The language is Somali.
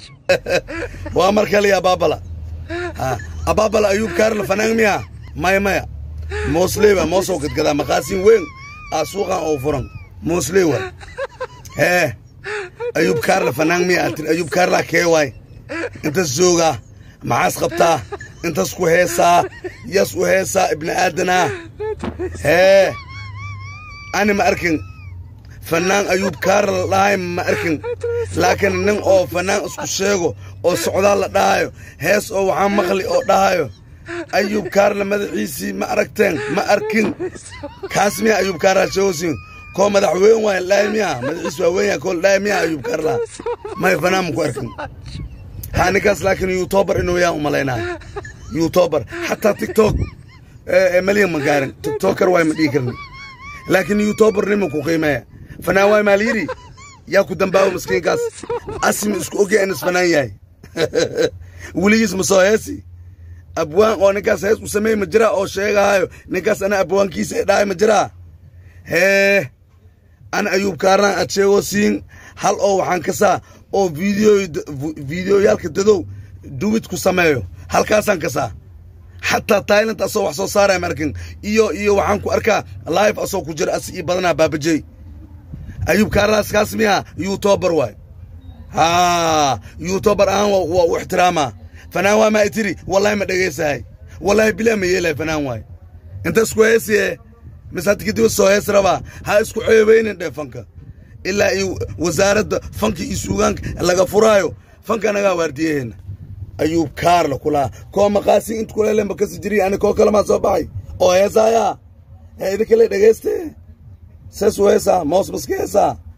waa mar kaliya abaabala ha abaabala ayuub kaarla fanaan miya maya maya moosley waa moosoo gadgadaa maqaasin weyn aa suuqan oo furan moosley waa hee ayuub kaarla fanaan miya atir ayuub kaarla kee waay intas joogaa maxaas qabtaa intas ku heesaa yas u heesaa ibni aadanaa hee ani ma arkin fanaan ayuub kaarla la dhahay ma arkin laakiin nin oo fanaan isku sheego oo socdaal la dhahayo hees oo waxaa maqli oo dhahayo ayuub kaarla madaxiisii ma aragteen ma arkin kaas miya ayuub kaarla sheegosiin koo madaxweyn waay dhahay miya madaxiis waa weyn yahay koo la dhahay miya ayuub kaarla may fanaan ma ku arkin ha ninkaas laakiin youtuber inuu yaa u malaynayo youtuber xataa tiktok malyan ma gaarin tiktoker waay ma dhihi karni laakiin youtuber nima ku qiimeeya fanaan waay maal yidhi yaa ku dambaawo miskiinkaas asimi isku ogya in isfanaan yahay weligiis ma soo heesi abwaan oo ninkaas hees u sameey ma jiraa oo sheegaayo ninkaas ana abwaankiisa ee dhahay ma jiraa hee ana ayuub kaarnaan aad sheegoo siin hal oo waxaan kasaa oo video videoyaalka dadow duwid ku sameeyo halkaasaan kasaa xataa tailand asoo wax soo saaraya markin iyo iyo waxaan ku arkaa live asoo ku jira asi ii badanaa baabajey ayuub kaarlaas kaas miya youtuber waay ha youtuber ahaan waa u ixtiraamaa fanaan waa maa itiri wallahi ma dhegaysahay wallahi bilaa ma yeelay fanaan waay inta isku heesiye mise hadda kadib soo hees rabaa ha isku ceebeynin dhe fanka ilaa iyo wasaaradda fanka iyo suugaanka laga furaayo fanka anagaa waardiyaheena ayuub kaarla kulaa koo maqaasi inta kuleelenba kasi jiri ani koo kalamaa soo baxay oo heesaayaa hee idin kale dhegayste sees u heesaa moos maska heesaa